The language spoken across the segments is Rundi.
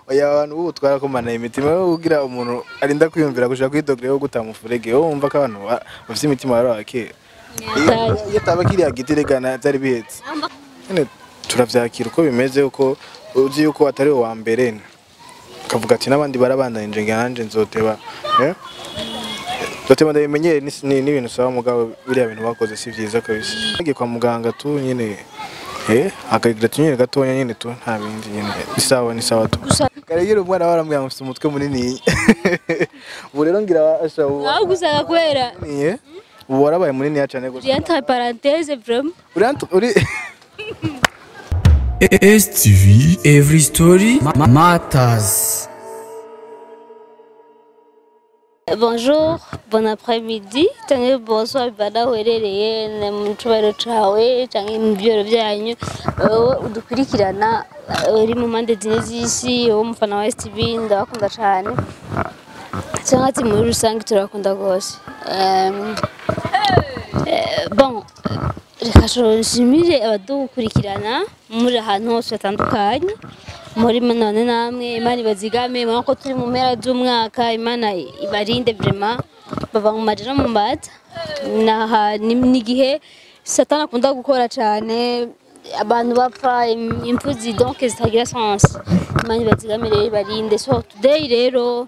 oya abantu ubu twarakomana imitima yo kugira umuntu arinda kwiyumvira gushaka kwidogera yo guta mufurege wowe wumva ko abantu ba- bafite imitima bari abakera iyo iyo taba kiriya giti regana byari bihetse nyine turavyakira uko bimeze uko uzi yuko atari uwa mbere ukavuga ati n'abandi barabandanije ngira nanje nzoteba eh? nzoteba ndabimenyere ni- ni- n'ibintu usaba mugabo biriya bintu bakoze si vyiza kabisa nagiye kwa muganga tu nyine eh akagira tunyere gatonya nyine tu nta bindi nyine ni sawa ni sawa tu karegera umwana barambwira ngo mfite umutwe munini ubu rero ngira asha ubu aho gusanga kubera munini, ubu warabaye munini cyane gusa uri entre parenthèse vraiment uri hano- uri STV Every Story ma- Matters bonjour bon après-midi cyangwa bonsoir bana uherereye ni mu cyubahiro cawe cyangwa mu byoro byanyu wowe udukurikirana eh, uri mu mpande zine z'isi wowe umufana wa STV ndabakunda cyane cyangwa ati muri rusange turabakunda rwose Em, eh, bon reka nshimire abadukurikirana muri ahantu hose hatandukanye muri none namwe imana ibazigame mubona ko turi mu mpera z'umwaka imana ibarinde vrema bava mu maja no mu mbata Naha- ni ni igihe satani akunda gukora cyane abantu bapfa im- impfu donc zitagira sens imana ibazigame rero ibarinde so today rero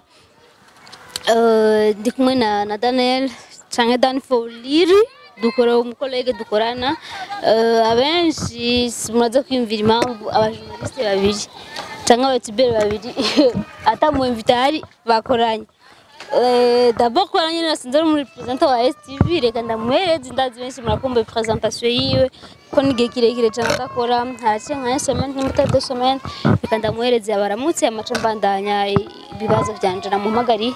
Eh, ndi kumwe na, na Daniel canke Dan Foliri dukora umukolege dukorana Eh, abenshi muraza kwiyumvira impamvu abajournaliste babiri canke abatubere babiri ata mu invitari bakoranye Eh, d'abord kubera nyine nasinze ari muri representa wa STV reka ndamuhereze ndazi benshi murakumva presentation yiwe ko ni igihe kirekire cyane adakora haraciye nka une semaine n'imbuto de semaine reka ndamuhereze abaramutse amace mbandanya ibibazo vyanje namuhamagariye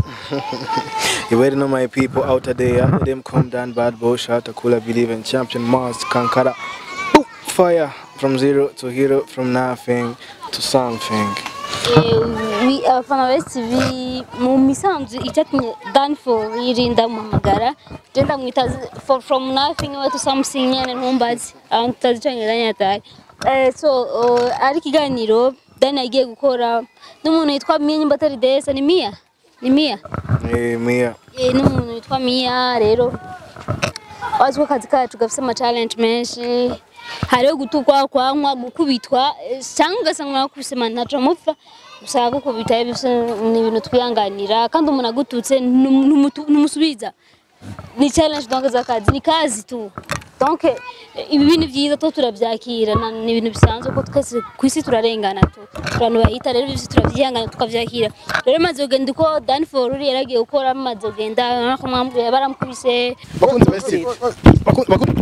You already know my people out there. Let them come down, bad boy, shot, Akula, believe in champion, Mars, Kankara. Boom, Fire from zero to hero, from nothing to something. Eh, wi- abafana ba STV mu misanzu icyatumye Dan for yirinda muhamagara je ndamwita z- for from nothing to something nyene ntumbazi abantu tutazi icongereza nyatari Eh, so uh, ari ikiganiro Dan yagiye gukora n'umuntu yitwa Mia nyimba atari Desa ni Mia ni Mia Eh, Mia. Eh, n'umuntu witwa Mia rero wazi ko akazi kacu gafite ama challenge menshi hariho gutukwa kwankwa gukubitwa eh, cyangwa ugasanga mwakubise mani ntaco mupfa usanga gukubita bise ni ibintu twihanganira kandi umuntu agututse ntum- ntumutu- ntumusubiza ni challenge donc z'akazi ni kazi tu donc eh, ibi bintu byiza to turabyakira na- ni ibintu bisanzwe ko twese ku isi turarengana tu abantu bahita rero byose turabyihangana tukabyakira rero maze kugenda uko Dan Foruri yaragiye gukora maze kugenda bakamwambura baramukubise Bakunze ba STV. Bakunze bakunze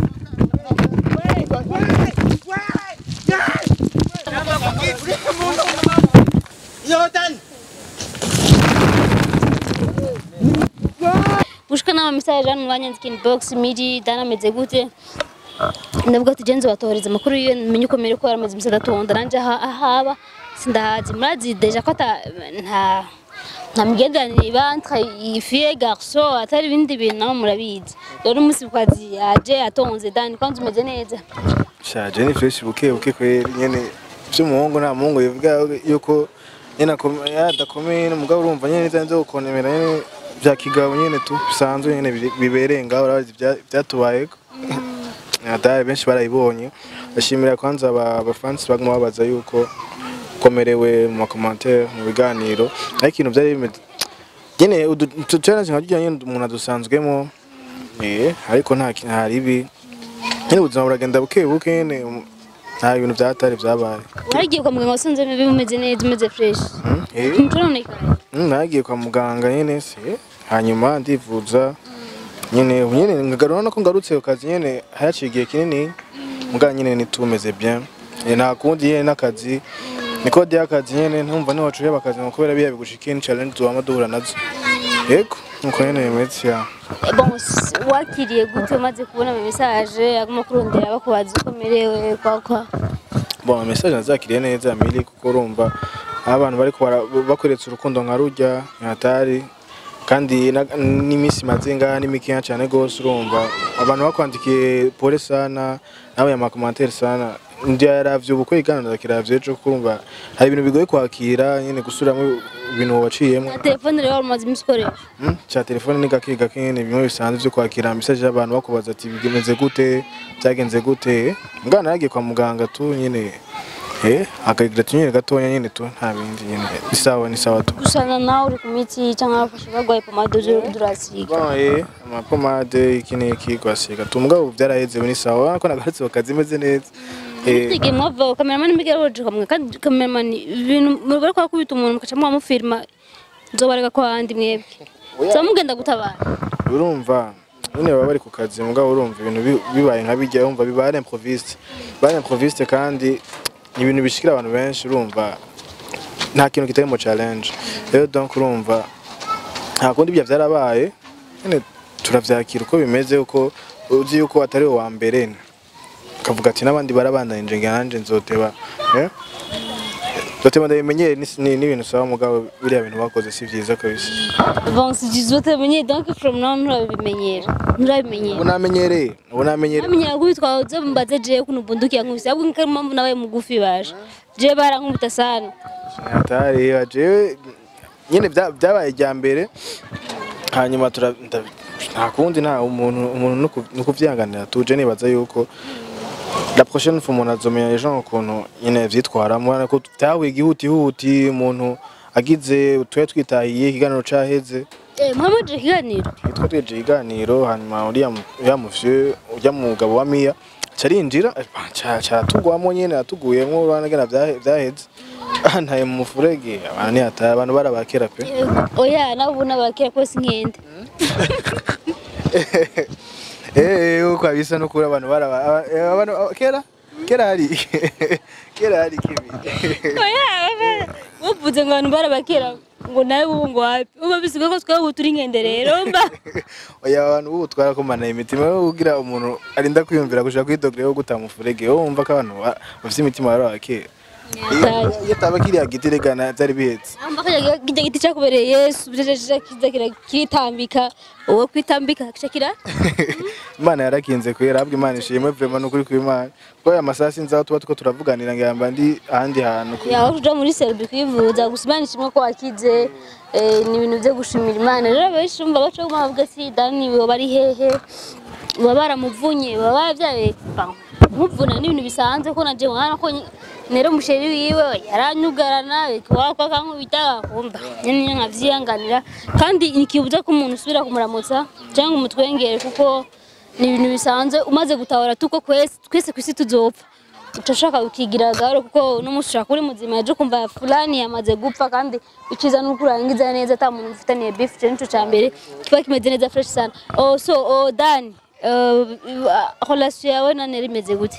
gushika n'ama message hano banyandika inbox miri dana ameze gute ndavuga ati genzo batohereza amakuru yiwe menye uko mere ko yaramaze iminsi adatonda nanje aha- ahaba sindahazi murazi deja ko ata nta nta migenderanire iba entre fille et garçon atari ibindi bintu nabo murabizi rero umunsi ku kazi yaje atonze dani kwanza umeze neza shaje ni fresh buke buke kweli nyene by'umuhungu nta muhungu bivuga yuko nyene akome- yadakomeye n'umugabo urumva nyene neza nzo gukonemera nyene bya kigabo nyene tu bisanzwe nyene biri- bibereye ngaho urabazi ibya- byatubayeko adari benshi barayibonye ndashimira kwanza aba abafansi baguma babaza yuko ukomerewe mu makomantere mu biganiro ariko ibintu byari bimeze nyene udu utu challenge nka nyene umuntu adusanzwemo eh ariko nta ki- nta ribi nyine ubuzima buragenda buke buke nyine um, nta bintu byatari byabaye waragiye kwa muganga wasanze bimeze neza umeze fresh Mm, eh, nturonekana mm, nagiye kwa muganga nyine se hanyuma ndivuza nyine ubu nyine ngagarura no ko ngarutse ku kazi nyine haciye igihe kinini muganga nyine nitumeze bien Eh, nta kundi nyine n'akazi niko di akazi nyine ntumva niho wacuye akazi ngo kubera biya bigushika ni challenge tuba duhura nazo yego nuko nyine bimeze ya bon s- wakiriye gute umaze kubona ama message aguma kurondera bakubaza uko umerewe kwa kwa bon message nazakiriye neza mili kuko urumva aho abantu bariko bara- bakweretse urukundo nka rujya ntatari kandi na- n'iminsi maze ngaha ni mikeya cyane gose urumva abantu bakwandikiye pole sana nawe ya makomantere sana ndaravye ubukwe igana ndakiravye ejo kumva hari ibintu bigoye kwakira nyene gusubiramo ibintu waciyemo na telefone rero umaze iminsi ukoresha Mm, cya telefone ni gake gake nyine bimwe bisanzwe byo kwakira message y'abantu bakubaza ati bimeze gute byagenze gute mwana yagiye kwa muganga tu nyine eh akagira tunyine gatonya nyine tu nta bindi nyine ni sawa ni sawa tu gusana nawe uri ku miti cyangwa bafashe barwaye pomade uje durasiga Bon, eh amapomade iki n'iki kwasiga tu mugabo byaraheze ni sawa urabona ko nagarutse ku kazi imeze neza eh Tege mwava kameramani mbigera woje kamwe kandi kameramani ibintu murwara kwa kubita umuntu mukaca mwamufirma nzobarega ko handi mwebwe so mugenda gutabara urumva nyine baba bari ku kazi mugabo urumva ibintu bi- bibaye nka bijya urumva biba ari improviste biba ari improviste kandi ni ibintu bishikira abantu benshi urumva nta kintu kitari mu challenge rero donc urumva nta kundi ibyo byarabaye nyine turavyakira uko bimeze uko uzi yuko atari wowe wa mbere ukavuga ati n'abandi barabandanije nge nanje nzoteba eh? nzoteba ndabimenyere ni- ni- n'ibintu usaba mugabo biriya bintu bakoze si vyiza kabisa bon si jizote menye donc from now nturabimenyera nturabimenyera ubu namenyereye ubu namenyereye amenyera kubitwa uze mbaze je kuno bunduki yankubise ahubwo nkari mpamvu nabaye mugufi baje je barankubita sana hatari jewe nyine bya- byabaye irya mbere hanyuma tura nda- nta kundi nta umuntu umuntu nuku- nukuvyihanganira tuje nibaza yuko la prochaine fois umuntu azomenya ejo ukuntu nyine vyitwaramo urabona ko byahuye igihutihuti umuntu agize tube twitahiye ikiganiro caheze eh muhammad ikiganiro nitwa tweje ikiganiro hanyuma uriya mu- uriya muvye urya mugabo wa miya carinjira caratugwamo nyene atuguyemwo urabona ngena vyahe- vyaheze ntaye mu mufurege abantu ntihataye abantu barabakera pe oya nabo nabakera ko sinkende eh uko abisa no kuri abantu baraba aba- eh, abantu aba- kera kera hari kera hari kibi oya uvuze ngo abantu barabakera ngo nawe ubu ngo wapi uba bisiga ko twaba turi nkende rero mba oya abantu ubu twarakomana imitima yo kugira umuntu arinda kwiyumvira gushaka kwidogere yo guta mufurege wowe wumva ko abantu ba- bafite imitima barabakera iyo iyo taba kiriya giti regana byari bihetse amba kajya kijya giti cyakubereye yesu bijejeje kiza kira- kiritambika uwo kwitambika kica kira imana yarakinze kwera ahubwo imana ishimwe vrema n'ukuri kw'imana kuko aya masaha sinzi aho tuba tuko turavuganira ngo yamba ndi ahandi hantu ku- yaho tuja muri serubi kwivuza gusa imana ishimwe ko wakize eh, ni ibintu byo gushimira imana rero abenshi bumva baca bumva bavuga ati dani baba bari hehe baba baramuvunye baba baravyaye nkuvuna ni ibintu bisanzwe ko naje mwana ko nyi- nero musheri wiwe yaranyugarana wako akankubita akumva nyine nkavyihanganira kandi nikibuza ko umuntu usubira kumuramutsa cyangwa umutwengere kuko ni ibintu bisanzwe umaze gutahura tuko kwese twese kwisi tuzopfa ucashaka ukigira gahoro kuko n'umunsi ushaka uri muzima yaje kumva fulani yamaze gupfa kandi iciza nuko urangiza neza ata muntu mufitaniye beef cyo nico ca mbere kiba kimeze neza fresh sana oh so oh Dan uh, relation yawe na Nera imeze gute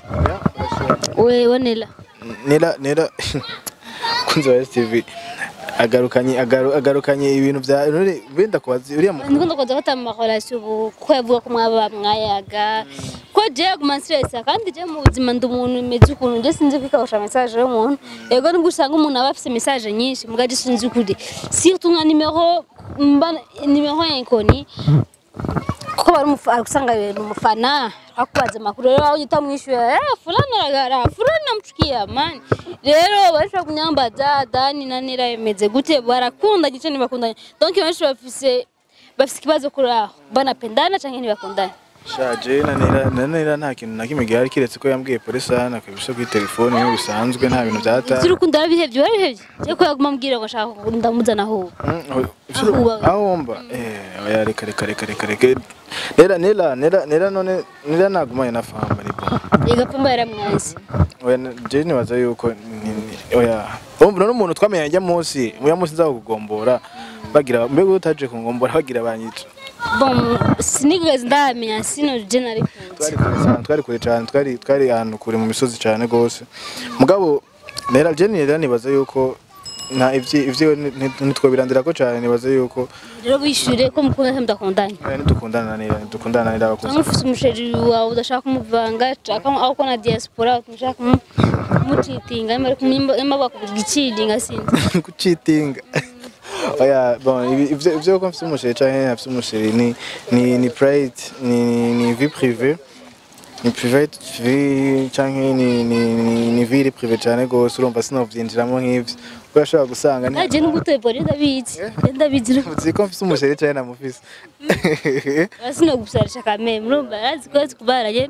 we wanela nera nera kunzi wa STV agarukanye agaru- agarukanye ibintu bya none benda kubaza uriya mu- ndikunda kuza fata mu relation ubu ko yavuga ko mwaba mwayaga ko je guma stress kandi je mu buzima ndi umuntu imeze ukuntu je sinzi kwikawusha message y'umuntu yego nubwo usanga umuntu aba afise message nyinshi mugaje sinzi kuri surtout nka numero mba numero inconnue kuko bari umufa- usanga ni umufana akubaza amakuru rero aho utamwishyura eh fulani aragara fulani namchukia mani rero barashobora kunyambaza dani na nera imeze gute barakunda gice ntibakundanye donc benshi bafise bafise ikibazo kuri aho banapendana canke ntibakundana shaje na nera na nera nta kintu na kimwe gihari kiretse ko yambwiye polisi hano akabisha kuri telefone nk'iyo bisanzwe nta bintu byata ivy'urukundo warabihevye warabihevye je ko yaguma ambwira ngo ashaka ndamuzana aho Aho aho wumva eh oya reka reka reka reka reka nera nera nera nera none nera nagumanye na famba ni bon igapfumba yaramwanze oya na- je nibaza yuko ni- ni- oya urumva none umuntu twamenye njya munsi muya munsi nza kugombora bagira mbega utaje kungombora bagira banyica bon sinigeze ndamenya sino je narikunze twari kure cyane twari kure cyane twari twari ahantu kure mu misozi cyane gose mugabo nera je nera nibaza yuko nta ivyi ivyo nitwobirandira ko cyane nibaza yuko rero bishyure ko mukunda cyangwa mudakundanye oya nidukundana na nera nidukundana na nera abakuze cyangwa ufite umusheri wawe udashaka kumuvanga ushaka aho ko na diaspora ushaka kumu- kumucitinga nyuma ariko nyuma bakubwira icidinga sinzi kucitinga oya bon ibi- ivyo ivyo ko mfite umusheri canke ntafite umusheri ni ni ni pride ni ni vie privée ni private vie canke ni ni ni, ni vie privé cyane gose urumva sinovyinjiramo nk'ivyo kuko ashobora gusanga ni naje n'ugutebore ndabizi ndabizi uzi ko mfise umusheri cyane namufise basino gusarisha kameme urumva arazi ko kubaranye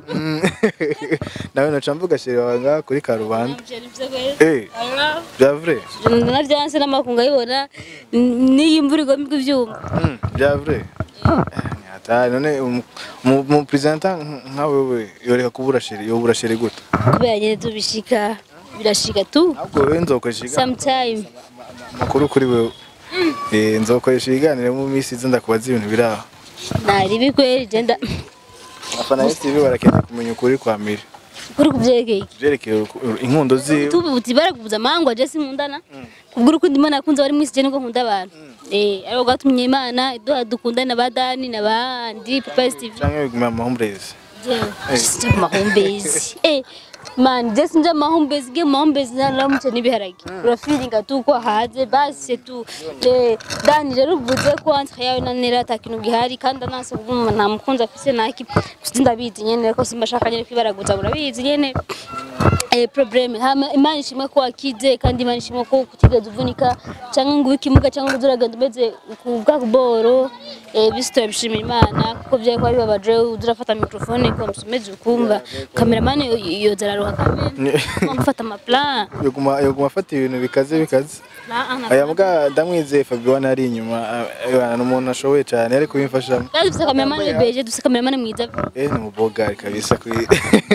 nawe noca mvuga sheri wawe ngaha kuri karubanda eh bya vrai navyanse n'amakungu ayibona n'iyi imvura igomba ivyuma Mm, bya vrai ni hatari none umu- umu umu presenter nka wewe yoreka kubura sheri yobura sheri gute kubera nyene tubishika birashika tu ahubwo wewe nzokoresha sometime makuru kuri wewe eh nzokoresha ibiganiro mu minsi iza ndakubaza ibintu biraho naribi kweli genda afana ya TV barakeneye kumenya ukuri kwa miri kuri kuvyerekeye iki byerekeye uruku- inkundo ziwe tubu buti barakubuza amahangwa je sinkundana kubwira uko ndimo nakunze bari mwisi je niko nkunda abantu eh ariko gatumye imana iduha dukundana ba Dani n'abandi Papa Steve canke biguma mu homeless je mahumbezi eh man je sinja mahumbezi ge mahumbezi naramuce n'ibiharage urafiringa tu ko haze basi tu eh Dani rero uvuze ko entre yawe na Nera atakintu gihari kandi ananse kuvuga nta mukunzi afise naki ndabizi nyene ko simbashaka nyene kwibaraguza murabizi nyene eh problem hama imana ishimwe ko wakize kandi imana ishimwe ko kutigeze uvunika cyangwa ngo ikimuga cyangwa ngo uragenda umeze ku bwa kuboro eh bisito bishimira imana kuko byaye kwa bibabaje udurafata microphone ko musumeze ukumva cameraman yoza araruha kamera mufata ama plan yoguma yoguma afata ibintu bikaze bikaze aya mbwa ndamwizeye Fabian ari inyuma abana n'umuntu ashoboye cyane ari kubimfashamo kandi dufite cameraman beje dufite cameraman mwiza eh ni umubogari kabisa kuri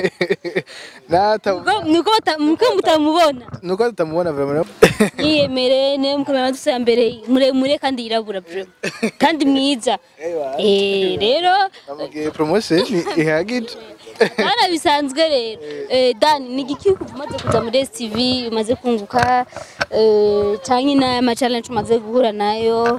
nata Ubwo niko bata- niko mutamubona nuko tutamubona vraiment yiyemere ne mukamera dufite mbere muremure kandi yirabura bro kandi mwiza eh rero amubwiye promotion ihagije Bana bisanzwe rero eh Dan ni igiki umaze kuza muri STV umaze kunguka eh canke n'ama challenge umaze guhura nayo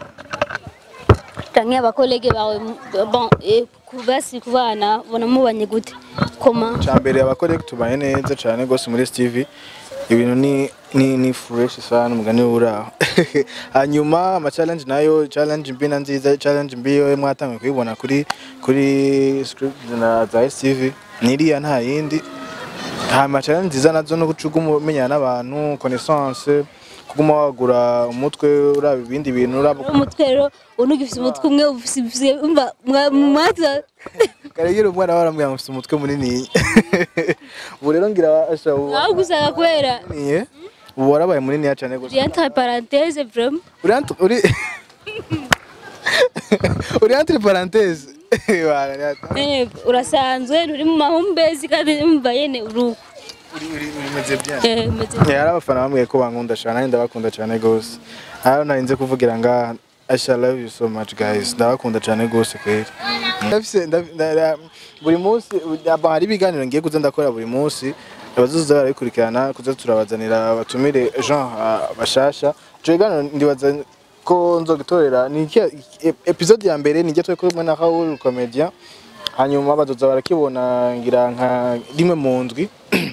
canke abakolege bawe bon eh kubasi kubana bona mubanye gute koma cyambere abakore tubaye neza cyane gose muri TV ibintu ni ni ni fresh sana umugani uraho hanyuma ama challenge nayo challenge mbi na nziza challenge mbi yo mwatangiye kuyibona kuri kuri script na za STV niriya nta yindi hama challenge nziza nazo no gucuguma umenyana n'abantu connaissance kuguma wagura umutwe uraba ibindi bintu uraba umutwe rero unugifise umutwe umwe ufise umva mwaza karegera umwana warambwira ngo mfite umutwe munini ubu rero ngira asha ubu aho gusanga kwera niye ubu warabaye munini cyane gose uri entre parenthèse vraiment uri entre- uri uri entre parenthèse Wala, ni ata- eh urasanzwe uri mu mahumbezi kandi umva yene uruko uri uri umeze bien eh meze Eh, hari abafana bambwiye ko bankunda cyane nanjye ndabakunda cyane gose hano narinze kuvugira ngaha Asha love you so much guys ndabakunda cyane gose kweli ndafise ndaf- nda- nda- buri munsi aba hari ibiganiro ngiye kuza ndakora buri munsi abazoza barabikurikirana kuza turabazanira abatumire Jean ah, bashasha ico kiganiro ndibaza ko nzogitorera ni iki episode ya mbere nijya turi kumwe na Raoul comedian hanyuma bazoza barakibona ngira nka rimwe mu ndwi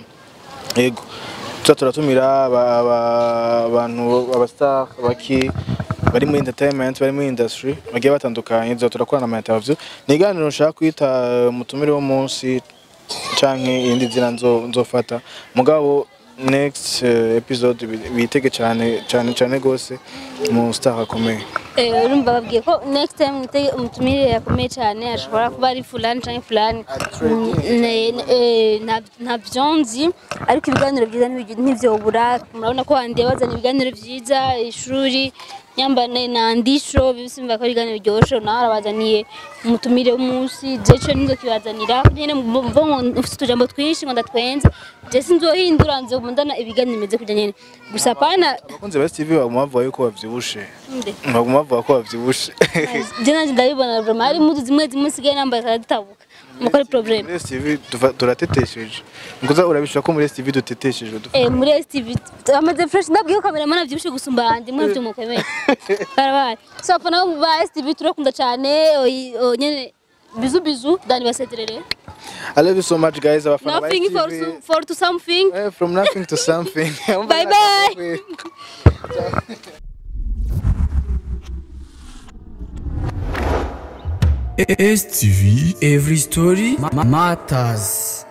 yego tuza turatumira aba- aba- abantu abastar baki bari muri entertainment bari muri industry bagiye batandukanye tuza turakorana ama interview ni iganiro nshaka kwita eh, umutumire w'umunsi canke iyindi nzira nzo- nzofata mugabo next eh, episode bi- bitege cyane cyane cyane gose mu star akomeye Eh, urumva babwiye ko next time mwitege umutumire yakomeye cyane ashobora kuba ari fulani cyangwa fulani Mm, ne- ne- eh, nta- ntabyo nzi ariko ibiganiro byiza ntibigi- ntivyobura murabona ko wandiye bazana ibiganiro byiza ishuri nyambane nandisho bisimba ko ari ibiganiro biryoshe nawe arabazaniye umutumire w'umunsi jeco nizokibazanira nyene mvo ufite utujambo twinshi ngo ndatwenze je sinzohindura nzomundana ibiganiro bimeze kurya nyene gusa pana abakunzi ba TV baguma bavuga yuko bavyibushe nde baguma bavuga ko bavyibushe je nanje ndabibona vraiment hari impuzu zimwe zimwe nsigaye nambaye zitabuka mukore problem muri STV tuva- turatetesheje nguza urabishaka ko muri STV dutetesheje dufa- eh muri STV amaze fresh ndabwiye ko kamera mana byibushe gusumba handi mwe byo mukomeye karabaye so apana ba STV turakunda cyane oyi- o, nyene bizu bizu dani baseterere I love you so much guys abafana ba nothing for STV. so- for to something Eh, from nothing to something Bye bye. STV Every Story ma- Matters